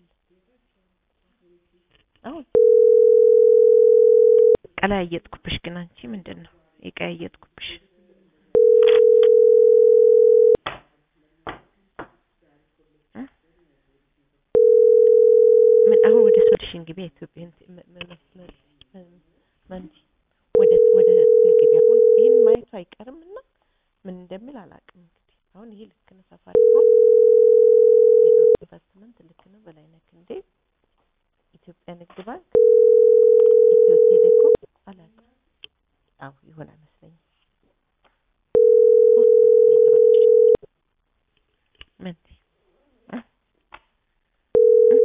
ትደውልለታለህ። አሁን ቀላያየጥኩብሽ ግን አንቺ ምንድን ነው የቀያየጥኩብሽ? እ? ምን አሁን ወደ ሶሉሽን ግቢ ኢትዮጵያ መንዲ ወደ ወደ ግቢ አሁን ይህን ማየቱ አይቀርም እና ምን እንደሚል አላውቅም። እንግዲህ አሁን ይሄ ልክ ነው ሳፋሪኮም ኢንቨስትመንት ልክ ነው በላይነህ ክንዴ ኢትዮጵያ ንግድ ባንክ ኢትዮ ቴሌኮም አላውቅም። አዎ ይሆናል መሰለኝ። ምን እ? እ?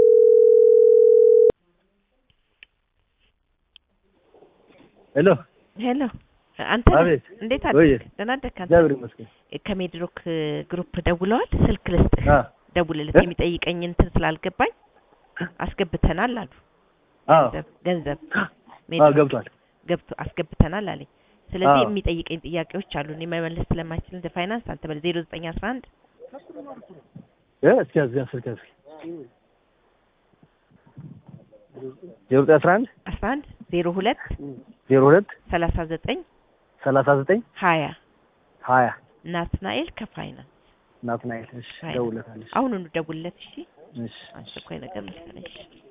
ሄሎ ሄሎ አንተ ነህ? አቤት። እንዴት ወይ አደርክ? ደህና አደርክ አንተ? እግዚአብሔር ይመስገን። ከሜድሮክ ግሩፕ ደውለዋል። ስልክ ልስጥህ አ ደውልለት እ? የሚጠይቀኝ እንትን ስላልገባኝ አስገብተናል አሉ። አዎ ገንዘብ ገንዘብ አዎ ሜድሮክ ገብቷል። ገብቶ አስገብተናል አለኝ። ስለዚህ አዎ። የሚጠይቀኝ ጥያቄዎች አሉ። እኔ መመለስ ስለማይችል እንደ ፋይናንስ አንተ በል ዜሮ ዘጠኝ አስራ አንድ እ እስኪ ያዝ ያዝ ስልክ ያዝ ዜሮ ዘጠኝ አስራ አንድ አስራ አንድ ዜሮ ሁለት ዜሮ ሁለት ሰላሳ ዘጠኝ ሰላሳ ዘጠኝ ሀያ ሀያ ናትናኤል ከፋይናንስ ናትናኤል። እሺ ፋይናንስ። ደውለታለሽ። አሁኑኑ ደውልለት እሺ። እሺ አስቸኳይ ነገር መሰለኝ። እሺ